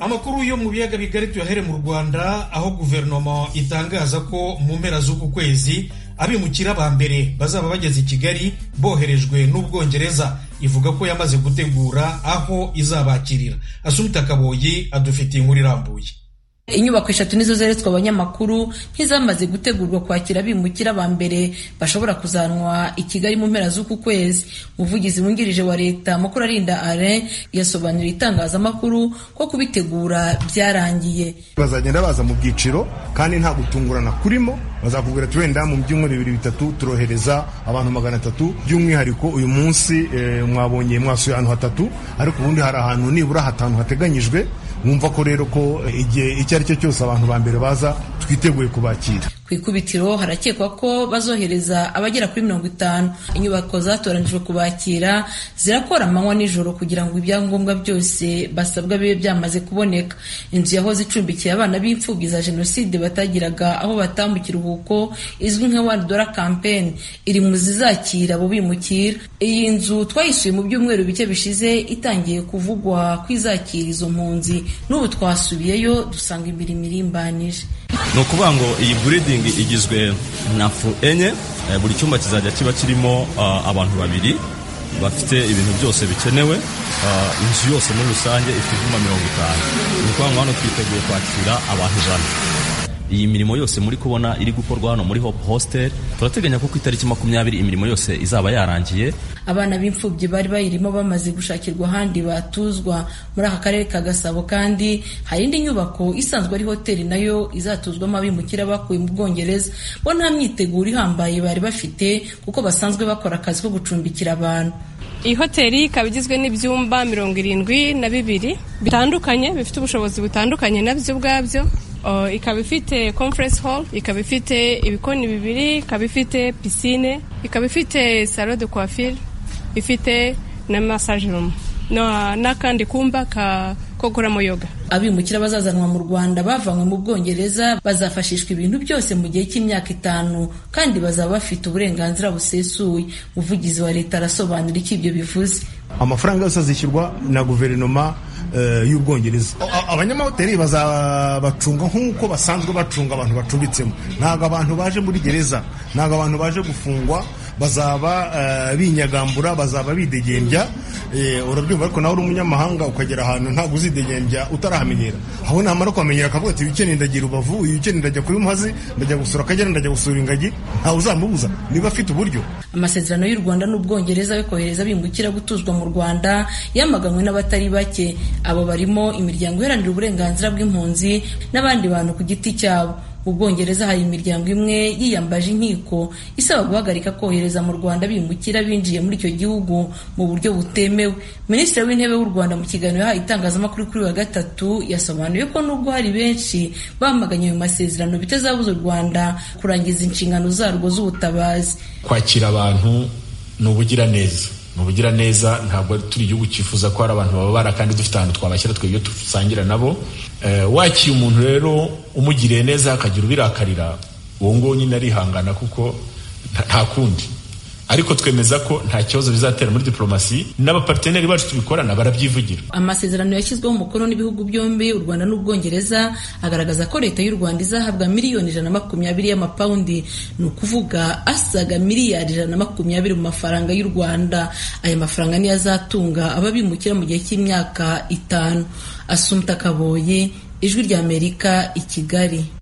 amakuru yo mu biyaga bigari tuyahere mu rwanda aho guverinoma itangaza ko mu mpera z'uku kwezi abimukira ba mbere bazaba bageze i kigali boherejwe n'ubwongereza ivuga ko yamaze gutegura aho izabakirira asumita kaboyi adufitiye inkuru irambuye inyubako eshatu nizo zeretswe abanyamakuru nk'izamaze gutegurwa kwakira abimukira ba mbere bashobora kuzanwa i kigali mu mpera z'uku kwezi umuvugizi wungirije wa leta mukurarinda alain yasobanuriye itangazamakuru ko kubitegura byararangiye bazagenda baza mu byiciro kandi nta gutungurana kurimo bazakubwira ati wenda mu byumweru bibiri bitatu turohereza abantu magana atatu by'umwihariko uyu munsi eh, mwabonye mwasuye ahantu hatatu ariko ubundi hari ahantu nibura hatanu hateganyijwe wumva ko rero ko igihe icyo ari cyo cyose abantu ba mbere baza twiteguye kubakira ku ikubitiro harakekwa ko bazohereza abagera kuri mirongo itanu inyubako zatoranijwe kubakira zirakora amanywa n'ijoro kugira ngo ibyangombwa byose basabwa bibe byamaze kuboneka inzu yahoze icumbikiye abana b'imfubyi za jenoside batagiraga aho batamba ikiruhuko izwi nka wani dora kampeni iri mu zizakira abo bimukira iyi nzu twayisuye mu byumweru bike bishize itangiye kuvugwa ko izakira izo mpunzi n'ubu twasubiyeyo dusanga imirimo irimbanije ni ukuvuga ngo iyi buridingi igizwe na fu enye buri cyumba kizajya kiba kirimo abantu babiri bafite ibintu byose bikenewe inzu yose muri rusange ifite ibyuma mirongo itanu ni ukuvuga ngo hano twiteguye kwakira abantu ijana iyi mirimo yose muri kubona iri gukorwa hano muri hope hostel turateganya ko ku itariki makumyabiri imirimo yose izaba yarangiye abana b'imfubyi bari bayirimo bamaze gushakirwa ahandi batuzwa muri aka karere ka gasabo kandi hari indi nyubako isanzwe ari hoteli nayo izatuzwamo abimukira bakuye mu bwongereza bo nta myiteguro ihambaye bari bafite kuko basanzwe bakora akazi ko gucumbikira abantu iyi hoteli ikaba igizwe n'ibyumba mirongo irindwi na bibiri bitandukanye bifite ubushobozi butandukanye nabyo ubwabyo ikaba ifite conference hall ikaba ifite ibikoni bibiri ikaba ifite pisine ikaba ifite salo de coiffure ifite na massage room n'akandi kumba ko gukoramo yoga abimukira bazazanwa mu rwanda bavanywe mu bwongereza bazafashishwa ibintu byose mu gihe cy'imyaka itanu kandi bazaba bafite uburenganzira busesuye umuvugizi wa leta arasobanura icyo ibyo bivuze amafaranga yose azishyurwa na guverinoma y'ubwongereza abanyamahoteli bazabacunga nk'uko basanzwe bacunga abantu bacumbitsemo ntabwo abantu baje muri gereza ntabwo abantu baje gufungwa bazaba binyagambura bazaba bidegembya urabyumva ariko nawe uri umunyamahanga ukagera ahantu ntabwo uzidegembya utarahamenyera aho namara kuhamenyera akavuga ati ukeneye ndagira ubavu uyu ukeneye ndajya kuba umuhazi ndajya gusura akagera ndajya gusura ingagi ntawe uzamubuza niba afite uburyo amasezerano y'u rwanda n'ubwongereza yo kohereza bimukira gutuzwa mu rwanda yamaganwe n'abatari bake abo barimo imiryango iharanira uburenganzira bw'impunzi n'abandi bantu ku giti cyabo mu bwongereza hari imiryango imwe yiyambaje inkiko isaba guhagarika kohereza mu rwanda bimukira binjiye muri icyo gihugu mu buryo butemewe minisitiri w'intebe w'u rwanda mu kiganiro yahaye itangazamakuru kuri wa gatatu yasobanuye ko nubwo hari benshi bamaganye ayo masezerano bitazabuza u rwanda kurangiza inshingano zarwo z'ubutabazi kwakira abantu ni ubugiraneza ni ubugiraneza ntabwo turi igihugu cyifuza ko hari abantu bababara kandi dufite ahantu twabashyira twebwe dusangira nabo wakiye umuntu rero umugiriye neza akagira ubirakarira uwo nguwo nyine arihangana kuko nta kundi ariko twemeza ko nta kibazo bizatera muri diplomasi n'abaparteneri bacu tubikorana barabyivugira amasezerano yashyizweho umukono n'ibihugu byombi u rwanda n'ubwongereza agaragaza ko leta y'u rwanda izahabwa miliyoni ijana na makumyabiri y'amapawundi ni ukuvuga asaga miliyari ijana na makumyabiri mu mafaranga y'u rwanda aya mafaranga niyo azatunga ababimukira mu gihe cy'imyaka itanu asumta kaboye ijwi ry'amerika i kigali